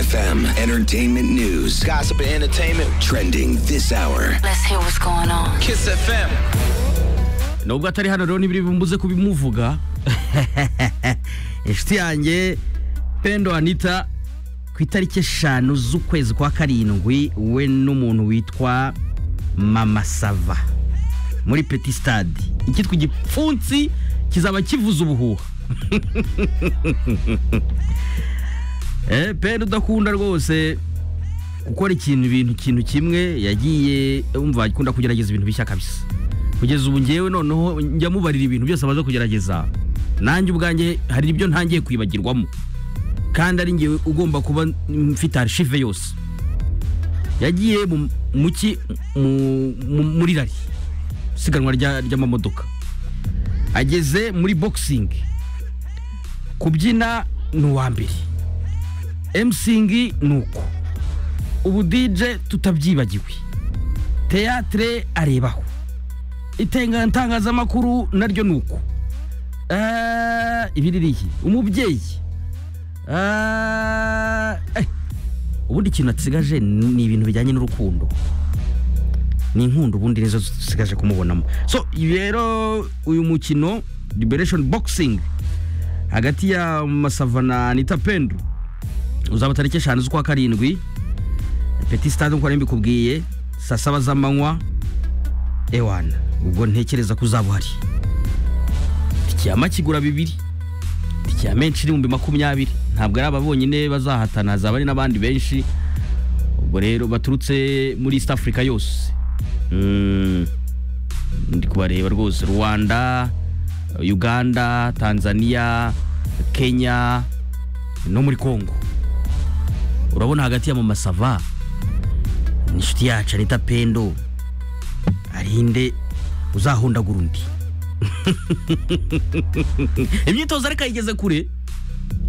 FM Entertainment News. Gossip and entertainment. Trending this hour. Let's hear what's going on. Kiss FM. nubwo atari hano rero n'ibiri bimbuze kubimuvuga inshuti yanjye pendo anita ku itariki eshanu z'ukwezi kwa karindwi we n'umuntu witwa mama sava muri peti stade icyitwa igipfunsi kizaba kivuza ubuhuha Eh, pendo udakunda rwose gukora ikintu ibintu ikintu kimwe yagiye umva akunda kugerageza ibintu bishya kabisa kugeza ubu ngewe noneho njya mubarira ibintu byose amaze kugerageza nanjye ubwanjye hari ibyo ntangiye kwibagirwamo kandi ari ngewe ugomba kuba mfite arishive yose yagiye mu muki mu- mu- muri rari isiganwa rya- ry'amamodoka ageze muri boxing kubyina ni uwa mbere emsingi ni uko ubu dije tutabyibagiwe teatire arebaho itenga itangazamakuru naryo ni uko Eh, ibiririye umubyeyi Eh, eh, ubundi ikintu asigaje ni ibintu bijyanye n'urukundo ni inkundo ubundi nizo dusigaje kumubonamo so rero uyu mukino liberation boxing hagati ya masava na anita pendu uzaba tariki eshanu z'ukwa karindwi peti stade nk'uko nari mbikubwiye saa saba z'amanywa ewana ubwo ntekereza ko uzaba uhari itike ya makigura bibiri itike ya menshi n'ibihumbi makumyabiri ntabwo ari aba bonyine bazahatana hazaba hari n'abandi benshi ubwo rero baturutse muri east africa yose Mm, ndi kubareba rwose rwanda uganda tanzania kenya no muri congo urabona hagati ya mama sava ni inshuti yacu anita pendo arinde uzahondagura undi imyitozo ariko ayigeze kure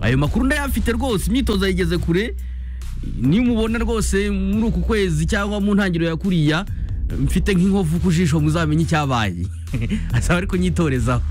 ayo makuru ndayafite rwose imyitozo ayigeze kure nimubona rwose muri uku kwezi cyangwa mu ntangiriro ya kuriya mfite nk'inkovu ku jisho muzamenye icyabaye asaba ariko nyitorezaho